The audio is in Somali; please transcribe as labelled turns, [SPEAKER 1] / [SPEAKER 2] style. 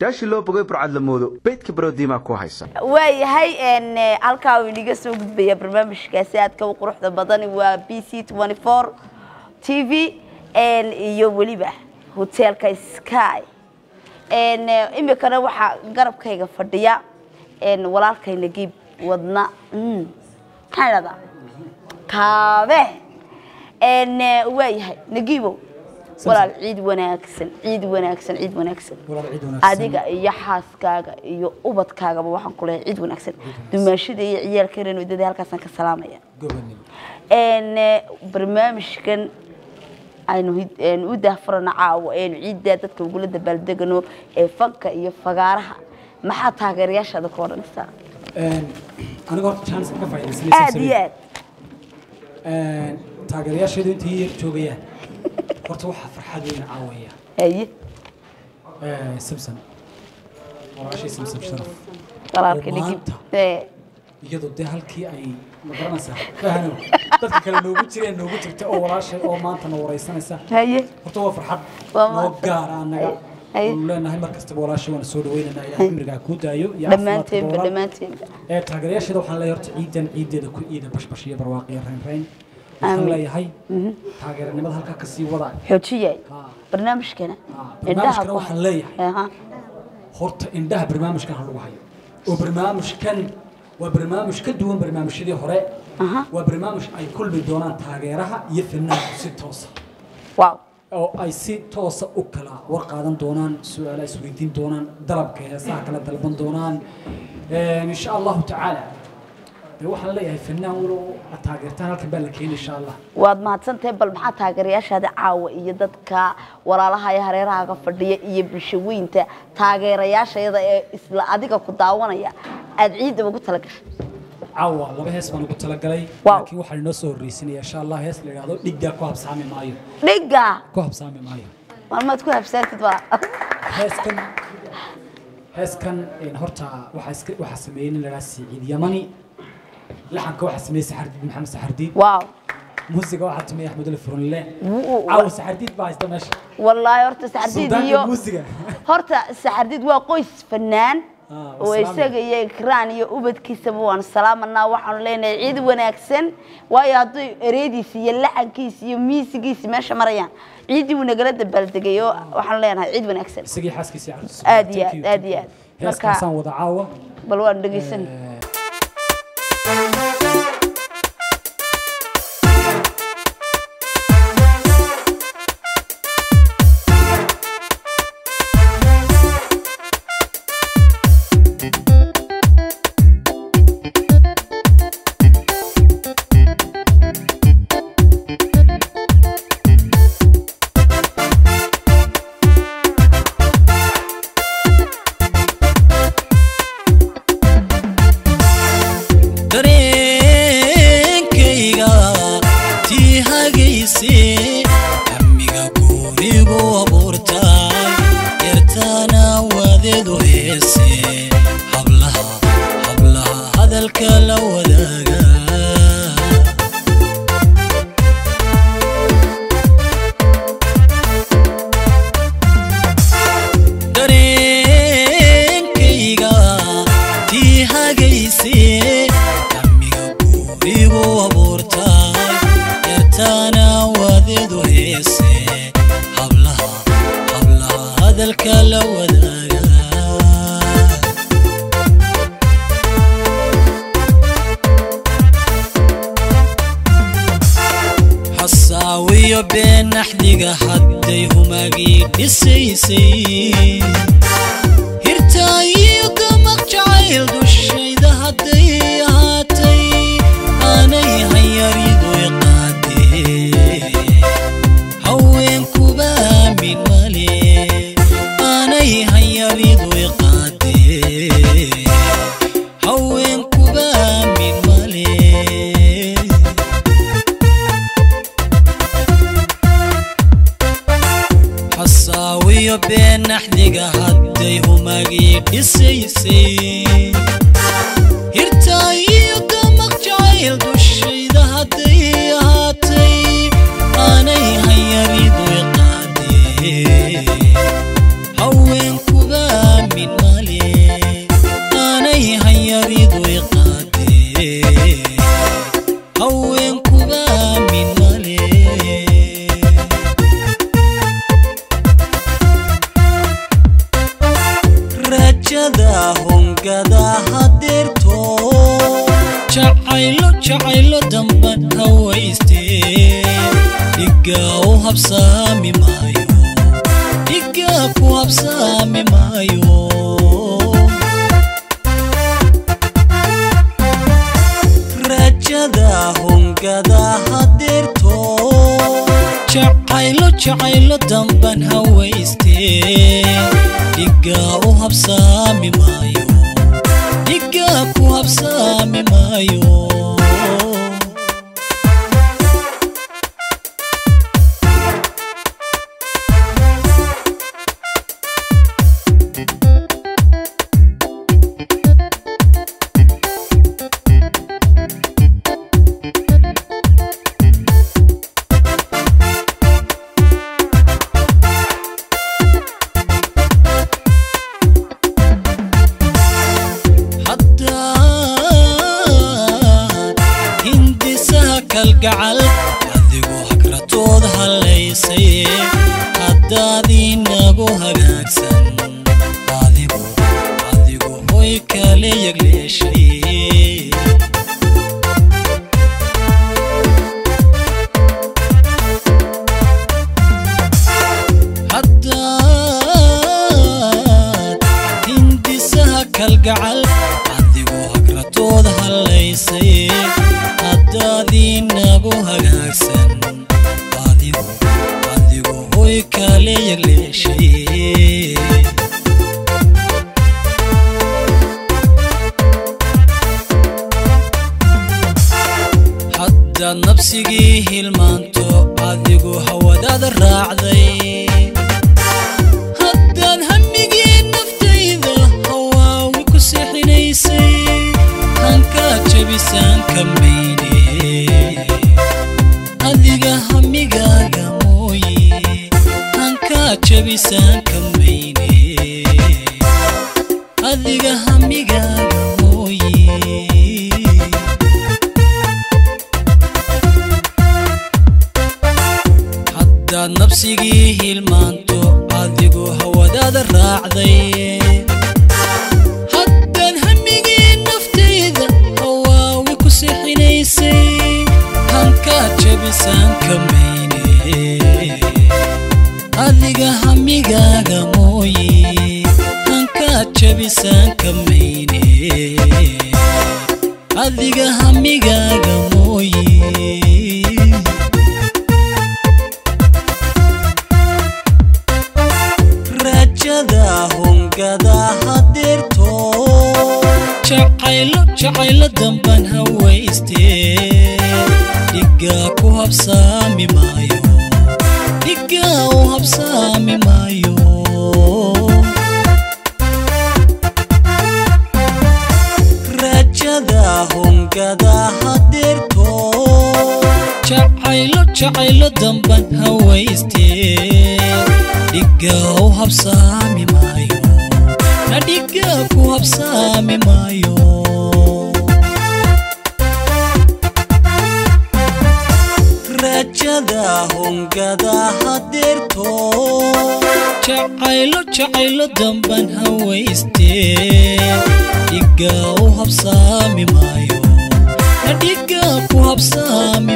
[SPEAKER 1] yaashii loo bogay burcad la moodo beydka baroodiimaa ku haysa
[SPEAKER 2] waayahay n halkaa uu inaga soo gudbaya barnaamijkaasi aadka u quruxda badan waa b c twenty four t v iyo weliba hoteelka sky n imikana waxaa garabkayga fadhiya n walaalkay nagiib wadna mm, maxaan idhahdaa kaabe n waayahay nagiibow walaal ciid wanaagsan ciid wanaagsan ciid wanaagsan
[SPEAKER 3] walaal ciid wanaagsan.
[SPEAKER 2] adiga iyo xaaskaaga iyo ubadkaagaba waxaan ku leeyahay ciid wanaagsan dumaashada iyo ciyaalkeena wadada halkaasaan ka salaamaya
[SPEAKER 3] gobanimo
[SPEAKER 2] n barnaamijkan aynu hid- een u daahfurano caawo aynu ciiddaa dadka ugula dabaaldegano ee fanka iyo fagaaraha maxaa taageerayaashaada ka odhanaysaa
[SPEAKER 3] aniga horta chance ka faa'iidaysanaysa
[SPEAKER 2] aad iyo aad
[SPEAKER 3] taageerayaasheedu intay yar joogayaan horta waxaa farxad weyn caawaya
[SPEAKER 2] haye
[SPEAKER 3] samson walaashii samson sharaf
[SPEAKER 2] walaalka
[SPEAKER 3] oo
[SPEAKER 2] dhigib
[SPEAKER 3] maanta
[SPEAKER 2] ee
[SPEAKER 3] iyadoo dee halkii ay ma garanaysaa fahano dadka kale noogu jireen noogu jirta oo walaashay oo maanta na waraysanaysa
[SPEAKER 2] haye
[SPEAKER 3] horta waa farxad
[SPEAKER 2] Waa
[SPEAKER 3] noo
[SPEAKER 2] mahadsan.
[SPEAKER 3] gaara annaga
[SPEAKER 2] Ay.
[SPEAKER 3] waanu leenahay mar kastaba walaashay waana soo dhawaynaynaa ilaahay cimrigaa kuu daayo iyo
[SPEAKER 2] dhammaanteenba
[SPEAKER 3] caafimaadka
[SPEAKER 2] dhammaanteenba
[SPEAKER 3] ee taageerayaasheeda waxaan leeyahay horta ciidan ciideeda ku iida bashbash iyo barwaaq iyo raynrayn waxaan
[SPEAKER 2] Aamin.
[SPEAKER 3] leeyahay taageeranimada halkaa kasii wadaa
[SPEAKER 2] xoojiyay
[SPEAKER 3] Ha.
[SPEAKER 2] barnaamijkana
[SPEAKER 3] Ha.
[SPEAKER 2] indhaha
[SPEAKER 3] barnaamijkana
[SPEAKER 2] ku
[SPEAKER 3] waxaan
[SPEAKER 2] hay.
[SPEAKER 3] leeyahay
[SPEAKER 2] Aha.
[SPEAKER 3] horta indhaha barnaamijkan ha lagu hayo oo barnaamijkan waa barnaamij ka duwan barnaamijyadii hore
[SPEAKER 2] Aha.
[SPEAKER 3] waa barnaamij ay kulmi doonaan taageeraha iyo fanaanku si toosa
[SPEAKER 2] wow
[SPEAKER 3] oo ay si toosa u kala war qaadan doonaan su-aala isweydiin doonaan dalabka heesaha kala dalban doonaan insha allahu tacaala dee waxaan leeyahay fanaan walow aad taageertaan halkan baa la keeni insha allah
[SPEAKER 2] waad mahadsantahay bal maxaa taageerayaashaada caawa iyo dadka walaalaha iyo hareerahaaga fadhiya iyo bulshaweynta taageerayaashayada ee isla adiga ku daawanaya aada ciidda ugu tala gashay
[SPEAKER 3] caawa laba hees baan ugu talagalay
[SPEAKER 2] Wow.
[SPEAKER 3] laakiin waxaan inoo soo horreysinaya insha allah hees la yidhahdo dhiggaa ku habsaami maayo
[SPEAKER 2] dhiga
[SPEAKER 3] ku habsaami maayo
[SPEAKER 2] maalmaad ku habsaantid walaa
[SPEAKER 3] heeskan heeskan een, horta waxaa iska waxaa sameeyey nin la yidhaha siciid yamani laxanka waxaa sameeyey saxardiid maxamed saxardiid
[SPEAKER 2] wow
[SPEAKER 3] muusiga waxaa sameeyey axmed ali furunle
[SPEAKER 2] Wuu-
[SPEAKER 3] caawa saxardiid baa haysta meesha
[SPEAKER 2] wallaahi horta saxardiid
[SPEAKER 3] suldaanka
[SPEAKER 2] iyo
[SPEAKER 3] muusiga
[SPEAKER 2] horta saxardiid waa qoys fanaan
[SPEAKER 3] Ah,
[SPEAKER 2] oo
[SPEAKER 3] wasalaam.
[SPEAKER 2] isaga iyo ikraan iyo ubadkiisaba waan salaamanaa waxaanu leenahay ciid wanaagsan waayo hadduu ereydiisi iyo laxankiisi iyo miisigiisi meesha marayaan ciiddii wuu nagala dabaaldegay oo waxaanu leenahay ciid wanaagsan
[SPEAKER 3] isagii xaaskiisii carruurtiisa.
[SPEAKER 2] Aad iyo
[SPEAKER 3] Thank
[SPEAKER 2] aad,
[SPEAKER 3] you,
[SPEAKER 2] aad
[SPEAKER 3] thank
[SPEAKER 2] iyo
[SPEAKER 3] you.
[SPEAKER 2] aad.
[SPEAKER 3] heeskaasaan wada caawa
[SPEAKER 2] bal waanu dhegeysan
[SPEAKER 3] Eh,
[SPEAKER 4] dareenkayga tii hagaysay amiga gurigu abuurtay yartaana wadeedu heese hablaha hablaha hadalka la wadaaga dareenkayga tii hagaysay amiga gurigu abuurtay yartaana wadeedu heese hablaha hablaha hadalka la wadaaga xasaawiyo been naxdiga hadday humagii dhisaysay hirtaayiyo gamaq jacayl dushayda hadday ahaatay aanay hanyaridu iqaadee haweenkuba aamin male aanay hanyaridu iqaadee haweenkuba aamin male xasaawiyo been naxdiga hadday humagii dhisaysay hirtaayiyo gamaq jacayl dushayda hadday ahaatay aanay hanyaridu iqaadee haweenkuba aamin dhiga u habsaami maayo dhiga ku habsaami maayo rajada hungada hadeerto jacaylo jacaylo damban hawaystee dhiga u habsaami maayo dhiga ku habsaami maayo haddaad hindisaha kalgacal adigu hagratood hallaysay haddaad inagu hagaagsan adigu adigu hoy kale yagleeshay haddaad hindisaha kalgacal adigu hagratood hallaysay haddaad inagu hagaagsan adigu adigu hoy kale yagleeshay haddaad nabsigii hilmaanto adigu hawadaada raacday haddaad hamigii naftayda hawaawi ku seexinaysay hankaa jabisaan ka mayne adiga hamigaaga mooye hankaa jabisaan ka mayne adiga hamigaaga mooye haddaad nabsigii hilmaanto adigu hawadaada raacday haddaad hamigii naftayda hawaawi ku seexinaysay hankaa jabisaan ka mayne adiga hamigaaga mooye hankaa jabisaan ka mayne adiga hamigaaga mooye rajada hungada hadeerto jacaylo jacaylo damban hawaystee dhiga ku habsaami maayo dhiga u habsaami maayo rajada hungada hadeerto jacaylo jacaylo damban hawaystee dhiga u habsaami maayo na dhiga ku habsaami maayo rajada hungada hadeerto jacaylo jacaylo damban hawaystee dhiga u habsaami maayo na dhiga ku habsaami